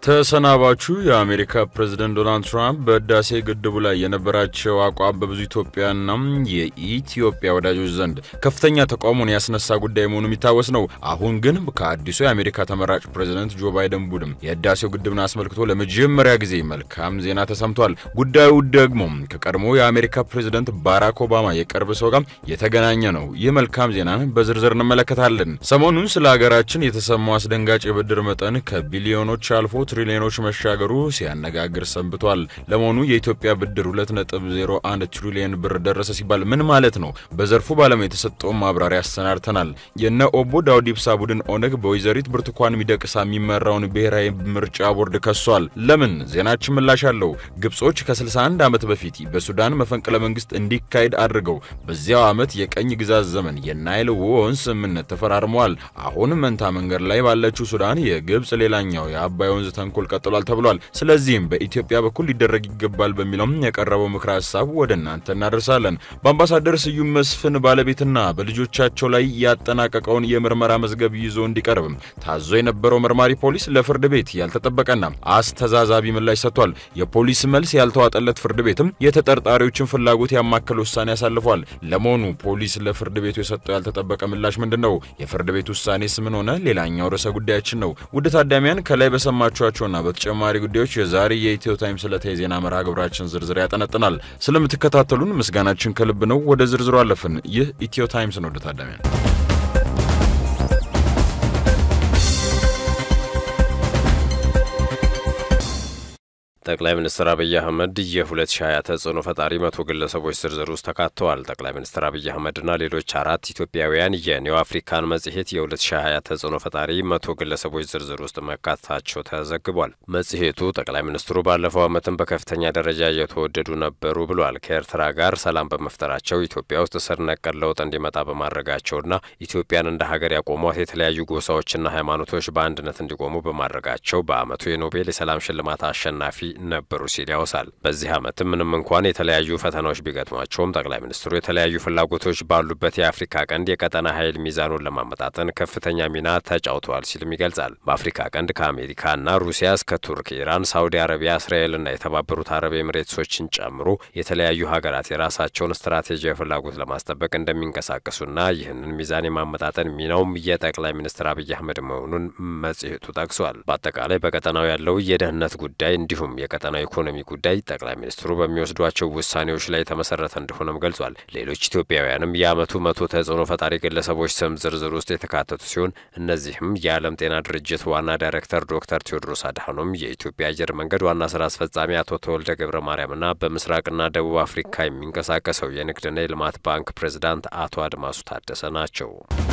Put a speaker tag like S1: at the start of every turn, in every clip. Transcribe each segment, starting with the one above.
S1: ተሰናባቹ የአሜሪካ ፕሬዝደንት ዶናልድ ትራምፕ በህዳሴ ግድቡ ላይ የነበራቸው አቋም በብዙ ኢትዮጵያና የኢትዮጵያ ወዳጆች ዘንድ ከፍተኛ ተቃውሞን ያስነሳ ጉዳይ መሆኑ የሚታወስ ነው። አሁን ግን ከአዲሱ የአሜሪካ ተመራጭ ፕሬዝደንት ጆ ባይደን ቡድን የህዳሴው ግድብን አስመልክቶ ለመጀመሪያ ጊዜ መልካም ዜና ተሰምቷል። ጉዳዩ ደግሞ ከቀድሞ የአሜሪካ ፕሬዝደንት ባራክ ኦባማ የቅርብ ሰው ጋር የተገናኘ ነው። ይህ መልካም ዜናን በዝርዝር እንመለከታለን። ሰሞኑን ስለ ሀገራችን የተሰማው አስደንጋጭ የብድር መጠን ከቢሊዮኖች አልፎ ትሪሊዮኖች መሻገሩ ሲያነጋግር ሰንብቷል። ለመሆኑ የኢትዮጵያ ብድር 2.01 ትሪሊዮን ብር ደረሰ ሲባል ምን ማለት ነው? በዘርፉ ባለሙያ የተሰጠውን ማብራሪያ አሰናድተናል። የነ ኦቦ ዳውድ ኢብሳ ቡድን ኦነግ በወይዘሪት ብርቱካን ሚደቅሳ የሚመራውን ብሔራዊ ምርጫ ቦርድ ከሷል። ለምን? ዜናችን ምላሽ አለው። ግብጾች ከ61 ዓመት በፊት በሱዳን መፈንቅለ መንግስት እንዲካሄድ አድርገው በዚያው ዓመት የቀኝ ግዛት ዘመን የናይል ወንዝ ስምምነት ተፈራርመዋል። አሁን መንታ መንገድ ላይ ባለችው ሱዳን የግብጽ ሌላኛው የአባይ ወንዝ ተንኮል ቀጥሏል ተብሏል። ስለዚህም በኢትዮጵያ በኩል ሊደረግ ይገባል በሚለውም የቀረበው ምክረ ሀሳብ ወደ እናንተ እናደርሳለን። በአምባሳደር ስዩም መስፍን ባለቤትና በልጆቻቸው ላይ ያጠናቀቀውን የምርመራ መዝገብ ይዞ እንዲቀርብ ታዞ የነበረው መርማሪ ፖሊስ ለፍርድ ቤት ያልተጠበቀና አስተዛዛቢ ምላሽ ሰጥቷል። የፖሊስ መልስ ያልተዋጠለት ፍርድ ቤትም የተጠርጣሪዎችን ፍላጎት ያማከለ ውሳኔ አሳልፏል። ለመሆኑ ፖሊስ ለፍርድ ቤቱ የሰጠው ያልተጠበቀ ምላሽ ምንድን ነው? የፍርድ ቤት ውሳኔስ ምን ሆነ? ሌላኛው ርዕሰ ጉዳያችን ነው። ውድ ታዳሚያን ከላይ በሰማችኋቸውና በተጨማሪ ጉዳዮች የዛሬ የኢትዮ ታይምስ ዕለታዊ የዜና መርሃ ግብራችን ዝርዝር ያጠነጥናል። ስለምትከታተሉን ምስጋናችን ከልብ ነው። ወደ ዝርዝሩ አለፍን። ይህ ኢትዮ ታይምስ ነው። ውድ ታዳሚያን
S2: ጠቅላይ ሚኒስትር አብይ አህመድ የ2020 ተጽዕኖ ፈጣሪ መቶ ግለሰቦች ዝርዝር ውስጥ ተካተዋል። ጠቅላይ ሚኒስትር አብይ አህመድና ሌሎች አራት ኢትዮጵያውያን የኒው አፍሪካን መጽሔት የ2020 ተጽዕኖ ፈጣሪ መቶ ግለሰቦች ዝርዝር ውስጥ መካተታቸው ተዘግቧል። መጽሔቱ ጠቅላይ ሚኒስትሩ ባለፈው ዓመትም በከፍተኛ ደረጃ እየተወደዱ ነበሩ ብሏል። ከኤርትራ ጋር ሰላም በመፍጠራቸው ኢትዮጵያ ውስጥ ስር ነቀል ለውጥ እንዲመጣ በማድረጋቸውና ኢትዮጵያን እንደ ሀገር ያቆሟት የተለያዩ ጎሳዎችና ሃይማኖቶች በአንድነት እንዲቆሙ በማድረጋቸው በዓመቱ የኖቤል የሰላም ሽልማት አሸናፊ ነበሩ ሲል ያወሳል። በዚህ ዓመትም ምንም እንኳን የተለያዩ ፈተናዎች ቢገጥሟቸውም ጠቅላይ ሚኒስትሩ የተለያዩ ፍላጎቶች ባሉበት የአፍሪካ ቀንድ የቀጠና ኃይል ሚዛኑን ለማመጣጠን ከፍተኛ ሚና ተጫውተዋል ሲልም ይገልጻል። በአፍሪካ ቀንድ ከአሜሪካና ሩሲያ እስከ ቱርክ፣ ኢራን፣ ሳውዲ አረቢያ፣ እስራኤልና የተባበሩት አረብ ኤምሬትሶችን ጨምሮ የተለያዩ ሀገራት የራሳቸውን ስትራቴጂያዊ ፍላጎት ለማስጠበቅ እንደሚንቀሳቀሱና ይህንን ሚዛን የማመጣጠን ሚናውም የጠቅላይ ሚኒስትር አብይ አህመድ መሆኑን መጽሔቱ ጠቅሷል። በአጠቃላይ በቀጠናው ያለው የደህንነት ጉዳይ እንዲሁም የቀጠናው ኢኮኖሚ ጉዳይ ጠቅላይ ሚኒስትሩ በሚወስዷቸው ውሳኔዎች ላይ የተመሰረተ እንደሆነም ገልጿል። ሌሎች ኢትዮጵያውያንም የዓመቱ መቶ ተጽዕኖ ፈጣሪ ግለሰቦች ስም ዝርዝር ውስጥ የተካተቱ ሲሆን እነዚህም የዓለም ጤና ድርጅት ዋና ዳይሬክተር ዶክተር ቴዎድሮስ አድሃኖም፣ የኢትዮጵያ አየር መንገድ ዋና ስራ አስፈጻሚ አቶ ተወልደ ገብረ ማርያምና በምስራቅና ደቡብ አፍሪካ የሚንቀሳቀሰው የንግድና የልማት ባንክ ፕሬዝዳንት አቶ አድማሱ ታደሰ ናቸው።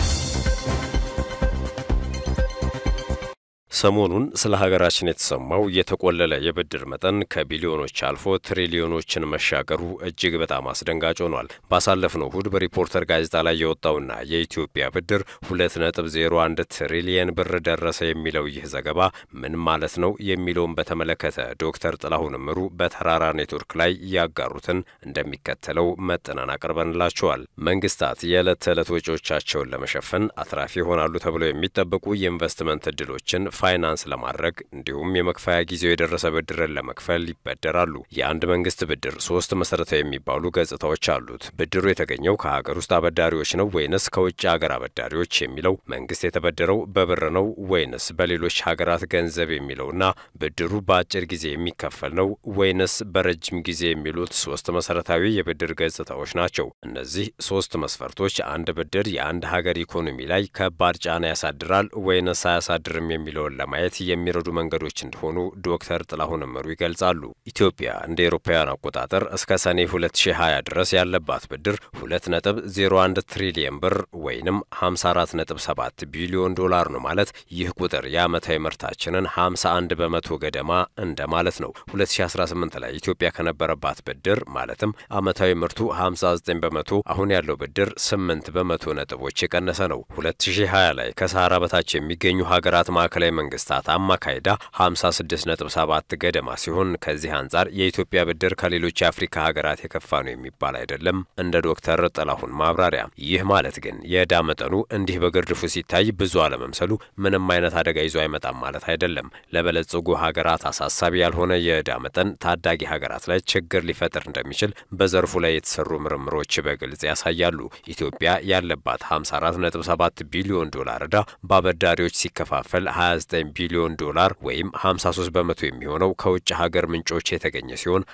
S2: ሰሞኑን ስለ ሀገራችን የተሰማው የተቆለለ የብድር መጠን ከቢሊዮኖች አልፎ ትሪሊዮኖችን መሻገሩ እጅግ በጣም አስደንጋጭ ሆኗል። ባሳለፍነው እሁድ በሪፖርተር ጋዜጣ ላይ የወጣውና የኢትዮጵያ ብድር ሁለት ነጥብ ዜሮ አንድ ትሪሊየን ብር ደረሰ የሚለው ይህ ዘገባ ምን ማለት ነው የሚለውን በተመለከተ ዶክተር ጥላሁን እምሩ በተራራ ኔትወርክ ላይ ያጋሩትን እንደሚከተለው መጥነን አቅርበንላቸዋል። መንግስታት የዕለት ተዕለት ወጪዎቻቸውን ለመሸፈን አትራፊ ይሆናሉ ተብለው የሚጠበቁ የኢንቨስትመንት እድሎችን ፋይናንስ ለማድረግ እንዲሁም የመክፈያ ጊዜው የደረሰ ብድርን ለመክፈል ይበደራሉ። የአንድ መንግስት ብድር ሶስት መሰረታዊ የሚባሉ ገጽታዎች አሉት። ብድሩ የተገኘው ከሀገር ውስጥ አበዳሪዎች ነው ወይንስ ከውጭ ሀገር አበዳሪዎች የሚለው፣ መንግስት የተበደረው በብር ነው ወይንስ በሌሎች ሀገራት ገንዘብ የሚለውና ብድሩ በአጭር ጊዜ የሚከፈል ነው ወይንስ በረጅም ጊዜ የሚሉት ሶስት መሰረታዊ የብድር ገጽታዎች ናቸው። እነዚህ ሶስት መስፈርቶች አንድ ብድር የአንድ ሀገር ኢኮኖሚ ላይ ከባድ ጫና ያሳድራል ወይንስ አያሳድርም የሚለውን ለማየት የሚረዱ መንገዶች እንደሆኑ ዶክተር ጥላሁን እምሩ ይገልጻሉ። ኢትዮጵያ እንደ ኤሮፓውያን አቆጣጠር እስከ ሰኔ 2020 ድረስ ያለባት ብድር 2.01 ትሪሊየን ብር ወይንም 54.7 ቢሊዮን ዶላር ነው ማለት ይህ ቁጥር የዓመታዊ ምርታችንን 51 በመቶ ገደማ እንደማለት ነው። 2018 ላይ ኢትዮጵያ ከነበረባት ብድር ማለትም ዓመታዊ ምርቱ 59 በመቶ አሁን ያለው ብድር 8 በመቶ ነጥቦች የቀነሰ ነው። 2020 ላይ ከሰሃራ በታች የሚገኙ ሀገራት ማዕከላዊ መንግስታት አማካይ ዕዳ 56.7 ገደማ ሲሆን ከዚህ አንጻር የኢትዮጵያ ብድር ከሌሎች የአፍሪካ ሀገራት የከፋ ነው የሚባል አይደለም። እንደ ዶክተር ጥላሁን ማብራሪያ ይህ ማለት ግን የዕዳ መጠኑ እንዲህ በግርድፉ ሲታይ ብዙ አለመምሰሉ ምንም አይነት አደጋ ይዞ አይመጣም ማለት አይደለም። ለበለጸጉ ሀገራት አሳሳቢ ያልሆነ የዕዳ መጠን ታዳጊ ሀገራት ላይ ችግር ሊፈጥር እንደሚችል በዘርፉ ላይ የተሰሩ ምርምሮች በግልጽ ያሳያሉ። ኢትዮጵያ ያለባት 54.7 ቢሊዮን ዶላር ዕዳ በአበዳሪዎች ሲከፋፈል 29 ቢሊዮን ዶላር ወይም 53 በመቶ የሚሆነው ከውጭ ሀገር ምንጮች የተገኘ ሲሆን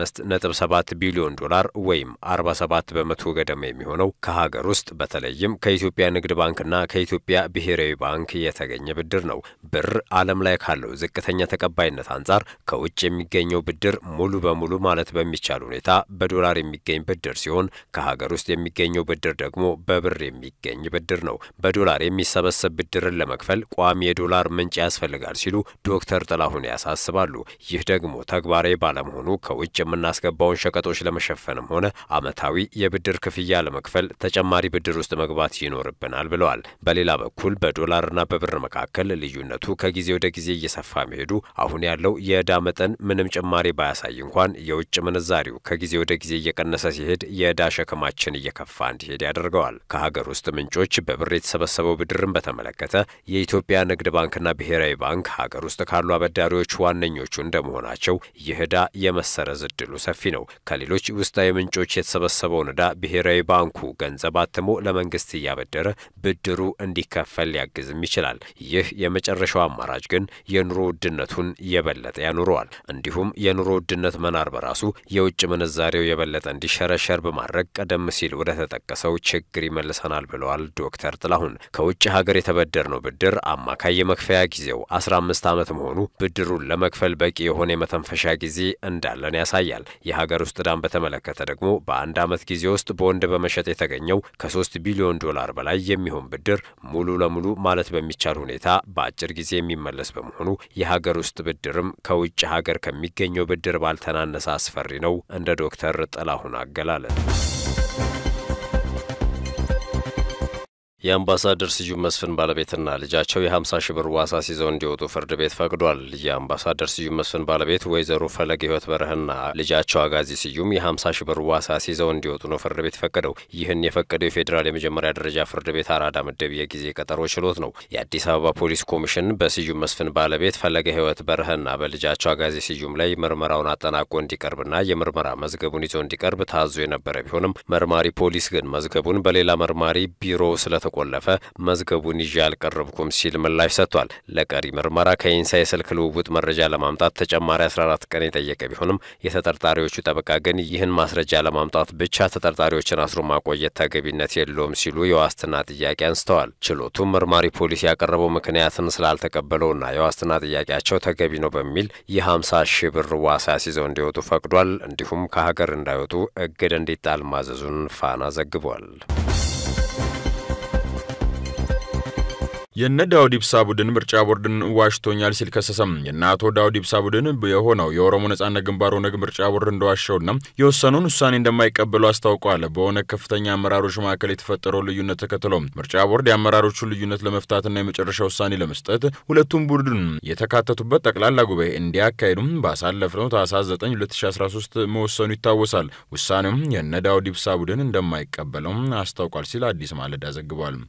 S2: 25.7 ቢሊዮን ዶላር ወይም 47 በመቶ ገደማ የሚሆነው ከሀገር ውስጥ በተለይም ከኢትዮጵያ ንግድ ባንክና ከኢትዮጵያ ብሔራዊ ባንክ የተገኘ ብድር ነው። ብር ዓለም ላይ ካለው ዝቅተኛ ተቀባይነት አንጻር ከውጭ የሚገኘው ብድር ሙሉ በሙሉ ማለት በሚቻል ሁኔታ በዶላር የሚገኝ ብድር ሲሆን ከሀገር ውስጥ የሚገኘው ብድር ደግሞ በብር የሚገኝ ብድር ነው። በዶላር የሚሰበሰብ ብድርን ለመክፈል ቋሚ የዶላር ምንጭ ያስፈልጋል ሲሉ ዶክተር ጥላሁን ያሳስባሉ። ይህ ደግሞ ተግባራዊ ባለመሆኑ ከውጭ የምናስገባውን ሸቀጦች ለመሸፈንም ሆነ ዓመታዊ የብድር ክፍያ ለመክፈል ተጨማሪ ብድር ውስጥ መግባት ይኖርብናል ብለዋል። በሌላ በኩል በዶላርና በብር መካከል ልዩነቱ ከጊዜ ወደ ጊዜ እየሰፋ መሄዱ አሁን ያለው የዕዳ መጠን ምንም ጭማሪ ባያሳይ እንኳን የውጭ ምንዛሪው ከጊዜ ወደ ጊዜ እየቀነሰ ሲሄድ የዕዳ ሸክማችን እየከፋ እንዲሄድ ያደርገዋል። ከሀገር ውስጥ ምንጮች በብር የተሰበሰበው ብድርን በተመለከተ የኢትዮጵያ ንግድ ባንክና ብሔራዊ ባንክ ሀገር ውስጥ ካሉ አበዳሪዎች ዋነኞቹ እንደመሆናቸው ይህ ዕዳ የመሰረዝ እድሉ ሰፊ ነው። ከሌሎች ውስጣዊ ምንጮች የተሰበሰበውን ዕዳ ብሔራዊ ባንኩ ገንዘብ አትሞ ለመንግስት እያበደረ ብድሩ እንዲከፈል ሊያግዝም ይችላል። ይህ የመጨረሻው አማራጭ ግን የኑሮ ውድነቱን የበለጠ ያኑረዋል። እንዲሁም የኑሮ ውድነት መናር በራሱ የውጭ ምንዛሬው የበለጠ እንዲሸረሸር በማድረግ ቀደም ሲል ወደ ተጠቀሰው ችግር ይመልሰናል ብለዋል ዶክተር ጥላሁን። ከውጭ ሀገር የተበደርነው ብድር አማካይ የመክፈያ ጊዜው 15 ዓመት መሆኑ ብድሩን ለመክፈል በቂ የሆነ የመተንፈሻ ጊዜ እንዳለን ያሳያል። የሀገር ውስጥ ዕዳን በተመለከተ ደግሞ በአንድ ዓመት ጊዜ ውስጥ ቦንድ በመሸጥ የተገኘው ከሶስት ቢሊዮን ዶላር በላይ የሚሆን ብድር ሙሉ ለሙሉ ማለት በሚቻል ሁኔታ በአጭር ጊዜ የሚመለስ በመሆኑ የሀገር ውስጥ ብድርም ከውጭ ሀገር ከሚገኘው ብድር ባልተናነሰ አስፈሪ ነው። እንደ ዶክተር ጥላሁን አገላለጥ የአምባሳደር ስዩም መስፍን ባለቤትና ልጃቸው የ50 ሺህ ብር ዋስ አስይዘው እንዲወጡ ፍርድ ቤት ፈቅዷል። የአምባሳደር ስዩም መስፍን ባለቤት ወይዘሮ ፈለገ ሕይወት በረህና ልጃቸው አጋዚ ስዩም የ50 ሺህ ብር ዋስ አስይዘው እንዲወጡ ነው ፍርድ ቤት ፈቀደው። ይህን የፈቀደው የፌዴራል የመጀመሪያ ደረጃ ፍርድ ቤት አራዳ ምድብ የጊዜ ቀጠሮ ችሎት ነው። የአዲስ አበባ ፖሊስ ኮሚሽን በስዩም መስፍን ባለቤት ፈለገ ሕይወት በረህና በልጃቸው አጋዚ ስዩም ላይ ምርመራውን አጠናቆ እንዲቀርብና የምርመራ መዝገቡን ይዞ እንዲቀርብ ታዞ የነበረ ቢሆንም መርማሪ ፖሊስ ግን መዝገቡን በሌላ መርማሪ ቢሮ ስለ ቆለፈ መዝገቡን ይዤ አልቀረብኩም ሲል ምላሽ ሰጥቷል። ለቀሪ ምርመራ ከኢንሳ የስልክ ልውውጥ መረጃ ለማምጣት ተጨማሪ 14 ቀን የጠየቀ ቢሆንም የተጠርጣሪዎቹ ጠበቃ ግን ይህን ማስረጃ ለማምጣት ብቻ ተጠርጣሪዎችን አስሮ ማቆየት ተገቢነት የለውም ሲሉ የዋስትና ጥያቄ አንስተዋል። ችሎቱም መርማሪ ፖሊስ ያቀረበው ምክንያትን ስላልተቀበለውና የዋስትና ጥያቄያቸው ተገቢ ነው በሚል የ50 ሺህ ብር ዋስ አስይዘው እንዲወጡ ፈቅዷል። እንዲሁም ከሀገር እንዳይወጡ እግድ እንዲጣል ማዘዙን ፋና ዘግቧል።
S1: የነ ዳውድ ኢብሳ ቡድን ምርጫ ቦርድን ዋሽቶኛል ሲል ከሰሰም። የነ አቶ ዳውድ ኢብሳ ቡድን የሆነው የኦሮሞ ነጻነት ግንባር ኦነግ ምርጫ ቦርድ እንደዋሸውና የወሰኑን ውሳኔ እንደማይቀበሉ አስታውቀዋል። በኦነግ ከፍተኛ አመራሮች መካከል የተፈጠረው ልዩነት ተከትሎ ምርጫ ቦርድ የአመራሮቹን ልዩነት ለመፍታትና የመጨረሻ ውሳኔ ለመስጠት ሁለቱም ቡድን የተካተቱበት ጠቅላላ ጉባኤ እንዲያካሄዱም ባሳለፍነው ታህሳስ 9 2013 መወሰኑ ይታወሳል። ውሳኔውም የነ ዳውድ ኢብሳ ቡድን እንደማይቀበለው አስታውቋል ሲል አዲስ ማለዳ ዘግቧል።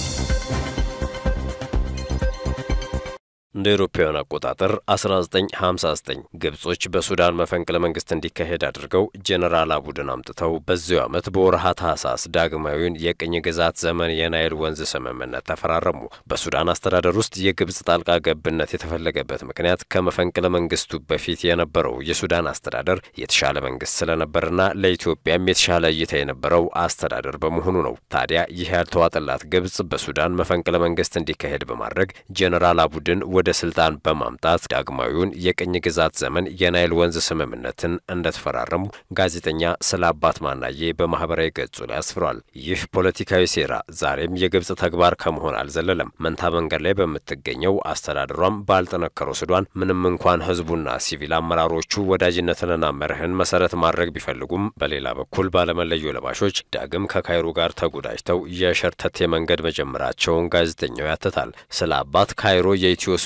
S2: እንደ አውሮፓውያን አቆጣጠር 1959 ግብጾች በሱዳን መፈንቅለ መንግስት እንዲካሄድ አድርገው ጄኔራል አቡድን አምጥተው በዚሁ ዓመት በወርሃ ታህሳስ ዳግማዊውን የቅኝ ግዛት ዘመን የናይል ወንዝ ስምምነት ተፈራረሙ። በሱዳን አስተዳደር ውስጥ የግብጽ ጣልቃ ገብነት የተፈለገበት ምክንያት ከመፈንቅለ መንግስቱ በፊት የነበረው የሱዳን አስተዳደር የተሻለ መንግስት ስለነበርና ለኢትዮጵያም የተሻለ እይታ የነበረው አስተዳደር በመሆኑ ነው። ታዲያ ይህ ያልተዋጠላት ግብጽ በሱዳን መፈንቅለ መንግስት እንዲካሄድ በማድረግ ጄኔራል አቡድን ወደ ስልጣን በማምጣት ዳግማዊውን የቅኝ ግዛት ዘመን የናይል ወንዝ ስምምነትን እንደተፈራረሙ ጋዜጠኛ ስለ አባት ማናዬ በማህበራዊ ገጹ ላይ አስፍሯል። ይህ ፖለቲካዊ ሴራ ዛሬም የግብጽ ተግባር ከመሆን አልዘለለም። መንታ መንገድ ላይ በምትገኘው አስተዳደሯም ባልጠነከረው ሱዳን ምንም እንኳን ህዝቡና ሲቪል አመራሮቹ ወዳጅነትንና መርህን መሰረት ማድረግ ቢፈልጉም፣ በሌላ በኩል ባለመለዮ ለባሾች ዳግም ከካይሮ ጋር ተጎዳጅተው የሸርተቴ መንገድ መጀመራቸውን ጋዜጠኛው ያትታል። ስለ አባት ካይሮ የኢትዮ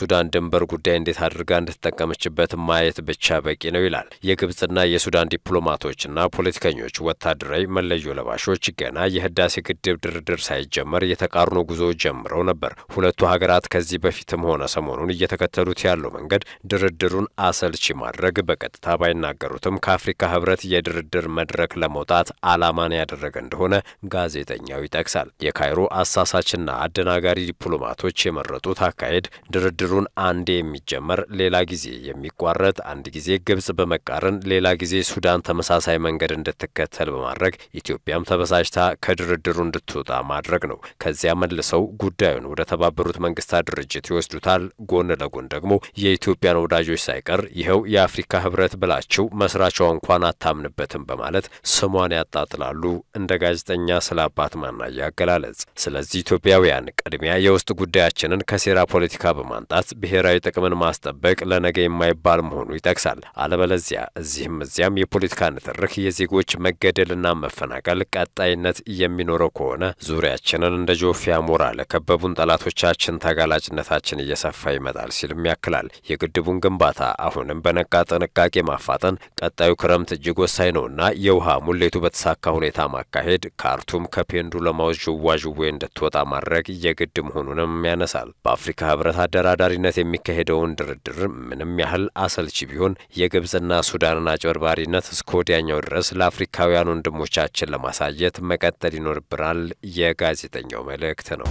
S2: የሱዳን ድንበር ጉዳይ እንዴት አድርጋ እንድትጠቀመችበት ማየት ብቻ በቂ ነው ይላል። የግብጽና የሱዳን ዲፕሎማቶችና ፖለቲከኞች ወታደራዊ መለዮ ለባሾች ገና የህዳሴ ግድብ ድርድር ሳይጀመር የተቃርኖ ጉዞ ጀምረው ነበር። ሁለቱ ሀገራት ከዚህ በፊትም ሆነ ሰሞኑን እየተከተሉት ያለው መንገድ ድርድሩን አሰልቺ ማድረግ በቀጥታ ባይናገሩትም ከአፍሪካ ህብረት የድርድር መድረክ ለመውጣት አላማን ያደረገ እንደሆነ ጋዜጠኛው ይጠቅሳል። የካይሮ አሳሳችና አደናጋሪ ዲፕሎማቶች የመረጡት አካሄድ ድርድሩን አንዴ የሚጀመር ሌላ ጊዜ የሚቋረጥ፣ አንድ ጊዜ ግብጽ በመቃረን ሌላ ጊዜ ሱዳን ተመሳሳይ መንገድ እንድትከተል በማድረግ ኢትዮጵያም ተበሳጭታ ከድርድሩ እንድትወጣ ማድረግ ነው። ከዚያ መልሰው ጉዳዩን ወደ ተባበሩት መንግስታት ድርጅት ይወስዱታል። ጎን ለጎን ደግሞ የኢትዮጵያን ወዳጆች ሳይቀር ይኸው የአፍሪካ ህብረት ብላችሁ መስራቿ እንኳን አታምንበትም በማለት ስሟን ያጣጥላሉ። እንደ ጋዜጠኛ ስለ አባት ማናየ አገላለጽ። ስለዚህ ኢትዮጵያውያን ቅድሚያ የውስጥ ጉዳያችንን ከሴራ ፖለቲካ በማንጣት ብሔራዊ ጥቅምን ማስጠበቅ ለነገ የማይባል መሆኑ ይጠቅሳል። አለበለዚያ እዚህም እዚያም የፖለቲካ ንትርክ፣ የዜጎች መገደልና መፈናቀል ቀጣይነት የሚኖረው ከሆነ ዙሪያችንን እንደ ጆፌ አሞራ ለከበቡን ጠላቶቻችን ተጋላጭነታችን እየሰፋ ይመጣል ሲልም ያክላል። የግድቡን ግንባታ አሁንም በነቃ ጥንቃቄ ማፋጠን ቀጣዩ ክረምት እጅግ ወሳኝ ነውና የውሃ ሙሌቱ በተሳካ ሁኔታ ማካሄድ፣ ካርቱም ከፔንዱለማዎች ዥዋዥዌ እንድትወጣ ማድረግ የግድ መሆኑንም ያነሳል። በአፍሪካ ህብረት አደራዳሪነት የሚካሄደውን ድርድር ምንም ያህል አሰልቺ ቢሆን የግብጽና ሱዳንን አጭበርባሪነት እስከ ወዲያኛው ድረስ ለአፍሪካውያን ወንድሞቻችን ለማሳየት መቀጠል ይኖርብናል የጋዜጠኛው መልእክት ነው።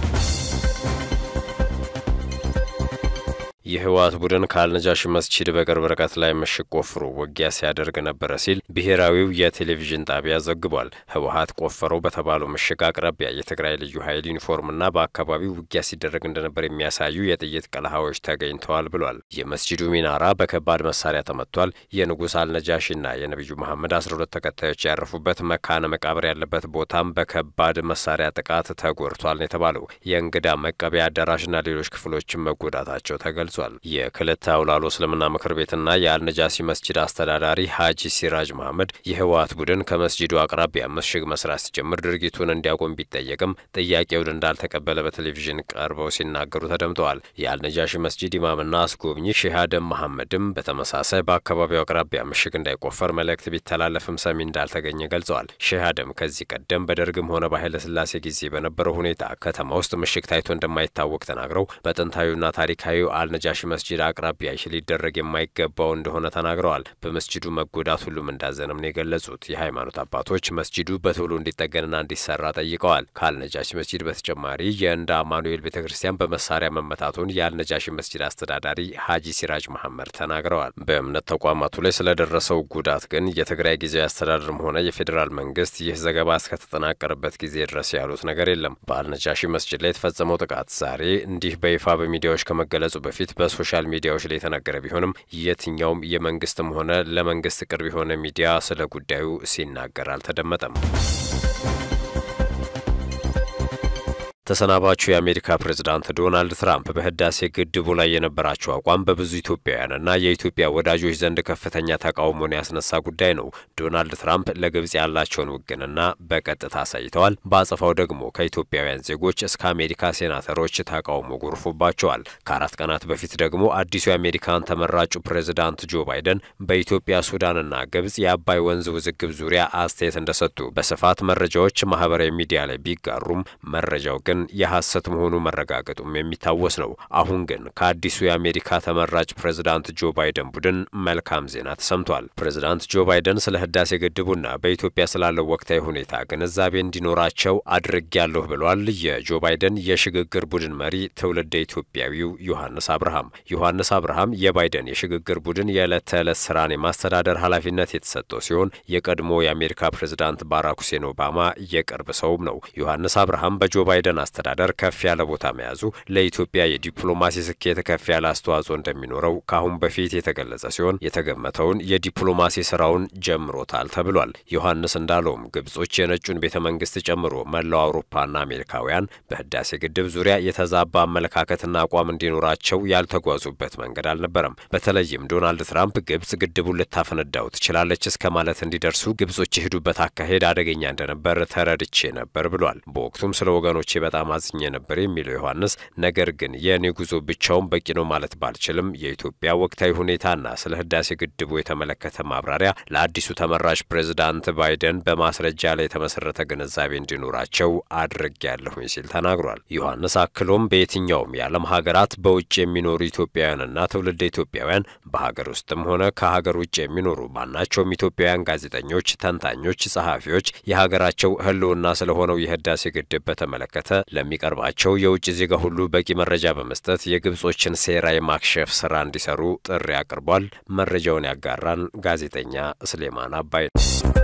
S2: የህወሓት ቡድን ከአልነጃሺ መስጂድ በቅርብ ርቀት ላይ ምሽግ ቆፍሮ ውጊያ ሲያደርግ ነበረ ሲል ብሔራዊው የቴሌቪዥን ጣቢያ ዘግቧል። ህወሓት ቆፈረው በተባለው ምሽግ አቅራቢያ የትግራይ ልዩ ኃይል ዩኒፎርምና በአካባቢው ውጊያ ሲደረግ እንደነበር የሚያሳዩ የጥይት ቀለሃዎች ተገኝተዋል ብሏል። የመስጂዱ ሚናራ በከባድ መሳሪያ ተመቷል። የንጉሥ አልነጃሺና የነቢዩ መሐመድ አስራ ሁለት ተከታዮች ያረፉበት መካነ መቃብር ያለበት ቦታም በከባድ መሳሪያ ጥቃት ተጎድቷል ነው የተባለው። የእንግዳ መቀበያ አዳራሽና ሌሎች ክፍሎችም መጎዳታቸው ተገልጿል። የክልተ አውላሎ እስልምና ምክር ቤትና የአልነጃሲ መስጂድ አስተዳዳሪ ሀጂ ሲራጅ መሐመድ የህወሓት ቡድን ከመስጂዱ አቅራቢያ ምሽግ መስራት ሲጀምር ድርጊቱን እንዲያቆም ቢጠየቅም ጥያቄውን እንዳልተቀበለ በቴሌቪዥን ቀርበው ሲናገሩ ተደምጠዋል። የአልነጃሺ መስጂድ ኢማምና አስጎብኚ ሼህ አደም መሐመድም በተመሳሳይ በአካባቢው አቅራቢያ ምሽግ እንዳይቆፈር መልእክት ቢተላለፍም ሰሚ እንዳልተገኘ ገልጸዋል። ሼህ አደም ከዚህ ቀደም በደርግም ሆነ በኃይለ ሥላሴ ጊዜ በነበረው ሁኔታ ከተማ ውስጥ ምሽግ ታይቶ እንደማይታወቅ ተናግረው በጥንታዊና ታሪካዊው አልነጃሺ መስጂድ አቅራቢያ ይህ ሊደረግ የማይገባው እንደሆነ ተናግረዋል። በመስጂዱ መጎዳት ሁሉም እንዳዘነም ነው የገለጹት። የሃይማኖት አባቶች መስጂዱ በቶሎ እንዲጠገንና እንዲሰራ ጠይቀዋል። ከአልነጃሺ መስጂድ በተጨማሪ የእንዳ አማኑኤል ቤተ ክርስቲያን በመሳሪያ መመታቱን የአልነጃሺ መስጂድ አስተዳዳሪ ሀጂ ሲራጅ መሐመድ ተናግረዋል። በእምነት ተቋማቱ ላይ ስለደረሰው ጉዳት ግን የትግራይ ጊዜያዊ አስተዳደርም ሆነ የፌዴራል መንግስት ይህ ዘገባ እስከተጠናቀረበት ጊዜ ድረስ ያሉት ነገር የለም። በአልነጃሺ መስጂድ ላይ የተፈጸመው ጥቃት ዛሬ እንዲህ በይፋ በሚዲያዎች ከመገለጹ በፊት በሶሻል ሚዲያዎች ላይ የተነገረ ቢሆንም የትኛውም የመንግስትም ሆነ ለመንግስት ቅርብ የሆነ ሚዲያ ስለ ጉዳዩ ሲናገር አልተደመጠም። ተሰናባቹ የአሜሪካ ፕሬዝዳንት ዶናልድ ትራምፕ በህዳሴ ግድቡ ላይ የነበራቸው አቋም በብዙ ኢትዮጵያውያንና የኢትዮጵያ ወዳጆች ዘንድ ከፍተኛ ተቃውሞን ያስነሳ ጉዳይ ነው። ዶናልድ ትራምፕ ለግብጽ ያላቸውን ውግንና በቀጥታ አሳይተዋል። በአጸፋው ደግሞ ከኢትዮጵያውያን ዜጎች እስከ አሜሪካ ሴናተሮች ተቃውሞ ጎርፎባቸዋል። ከአራት ቀናት በፊት ደግሞ አዲሱ የአሜሪካን ተመራጩ ፕሬዝዳንት ጆ ባይደን በኢትዮጵያ ሱዳንና ግብጽ የአባይ ወንዝ ውዝግብ ዙሪያ አስተያየት እንደሰጡ በስፋት መረጃዎች ማህበራዊ ሚዲያ ላይ ቢጋሩም መረጃው ግን የሐሰት መሆኑ መረጋገጡም የሚታወስ ነው። አሁን ግን ከአዲሱ የአሜሪካ ተመራጭ ፕሬዝዳንት ጆ ባይደን ቡድን መልካም ዜና ተሰምቷል። ፕሬዝዳንት ጆ ባይደን ስለ ህዳሴ ግድቡና በኢትዮጵያ ስላለው ወቅታዊ ሁኔታ ግንዛቤ እንዲኖራቸው አድርጌያለሁ ብሏል። የጆ ባይደን የሽግግር ቡድን መሪ ትውልደ ኢትዮጵያዊው ዮሐንስ አብርሃም። ዮሐንስ አብርሃም የባይደን የሽግግር ቡድን የዕለት ተዕለት ስራን የማስተዳደር ኃላፊነት የተሰጠው ሲሆን የቀድሞ የአሜሪካ ፕሬዝዳንት ባራክ ሁሴን ኦባማ የቅርብ ሰውም ነው። ዮሐንስ አብርሃም በጆ ባይደን አስተዳደር ከፍ ያለ ቦታ መያዙ ለኢትዮጵያ የዲፕሎማሲ ስኬት ከፍ ያለ አስተዋጽኦ እንደሚኖረው ከአሁን በፊት የተገለጸ ሲሆን የተገመተውን የዲፕሎማሲ ስራውን ጀምሮታል ተብሏል። ዮሐንስ እንዳለውም ግብጾች የነጩን ቤተ መንግስት ጨምሮ መላው አውሮፓና አሜሪካውያን በህዳሴ ግድብ ዙሪያ የተዛባ አመለካከትና አቋም እንዲኖራቸው ያልተጓዙበት መንገድ አልነበረም። በተለይም ዶናልድ ትራምፕ ግብጽ ግድቡን ልታፈነዳው ትችላለች እስከ ማለት እንዲደርሱ ግብጾች የሄዱበት አካሄድ አደገኛ እንደነበር ተረድቼ ነበር ብሏል። በወቅቱም ስለ ወገኖቼ በጣም በጣም አዝኜ ነበር የሚለው ዮሐንስ፣ ነገር ግን የእኔ ጉዞ ብቻውን በቂ ነው ማለት ባልችልም የኢትዮጵያ ወቅታዊ ሁኔታና ስለ ህዳሴ ግድቡ የተመለከተ ማብራሪያ ለአዲሱ ተመራጭ ፕሬዝዳንት ባይደን በማስረጃ ላይ የተመሰረተ ግንዛቤ እንዲኖራቸው አድርጌያለሁኝ ሲል ተናግሯል። ዮሐንስ አክሎም በየትኛውም የዓለም ሀገራት በውጭ የሚኖሩ ኢትዮጵያውያንና ትውልደ ኢትዮጵያውያን በሀገር ውስጥም ሆነ ከሀገር ውጭ የሚኖሩ ማናቸውም ኢትዮጵያውያን ጋዜጠኞች፣ ተንታኞች፣ ጸሐፊዎች የሀገራቸው ህልውና ስለሆነው የህዳሴ ግድብ በተመለከተ ለሚቀርባቸው የውጭ ዜጋ ሁሉ በቂ መረጃ በመስጠት የግብጾችን ሴራ የማክሸፍ ስራ እንዲሰሩ ጥሪ አቅርቧል። መረጃውን ያጋራን ጋዜጠኛ ስሌማን አባይ ነው።